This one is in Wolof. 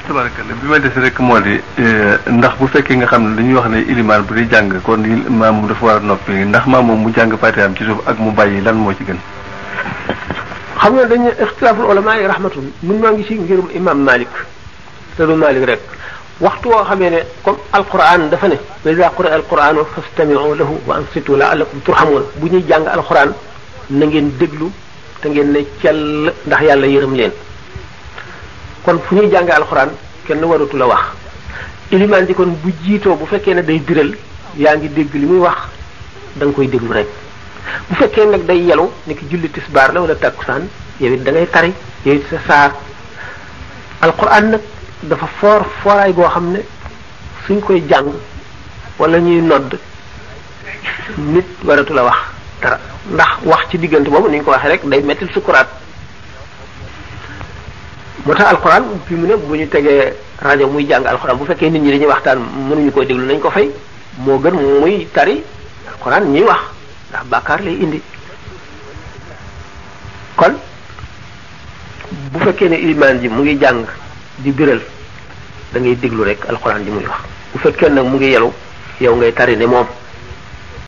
tabarakalla bi ma des rek moo di ndax bu fekkee nga xam ne dañuy wax ne ilimaan bu di jàng kon maam mu dafa war a noppi ndax maam moom mu jàng fatihaam ci suuf ak mu bàyyi lan moo ci gën. xam nga dañu ixtilaaful ulama yi rahmatun mun maa ngi ci ngirum imam malik te du malik rek waxtu woo xamee ne comme alquran dafa ne wa iza quri'a alquranu fastami'u lahu wa ansitu la'allakum turhamun bu ñuy jàng alquran na ngeen déglu te ngeen ne cell ndax yàlla yërëm leen kon fu ñuy jàng alquran kenn waratu la wax ilimaan ji kon bu jiitoo bu fekkee ne day biral yaa ngi dégg li muy wax da nga koy déglu rek bu fekkee nag day yelu ni ki julli tisbaar la wala takkusaan yow it da ngay tari yow it sa saar alquran nag dafa foor fooraay goo xam ne suñ koy jàng wala ñuy nodd nit waratu la wax dara ndax wax ci diggante boobu ni ñu ko waxee rek day mettil sukuraat moo tax alquran fi mu ne bu ñu tegee rajo muy jàng alquran bu fekkee nit ñi dañuy waxtaan mënuñu koy déglu nañ ko fay moo gën muy tari alquran ñuy wax ndax bàkkaar lay indi kon bu fekkee ne ilimaan ji mu ngi jàng di biral da ngay déglu rek alquran ji muy wax bu fekkee nag mu ngi yelu yow ngay tari ne moom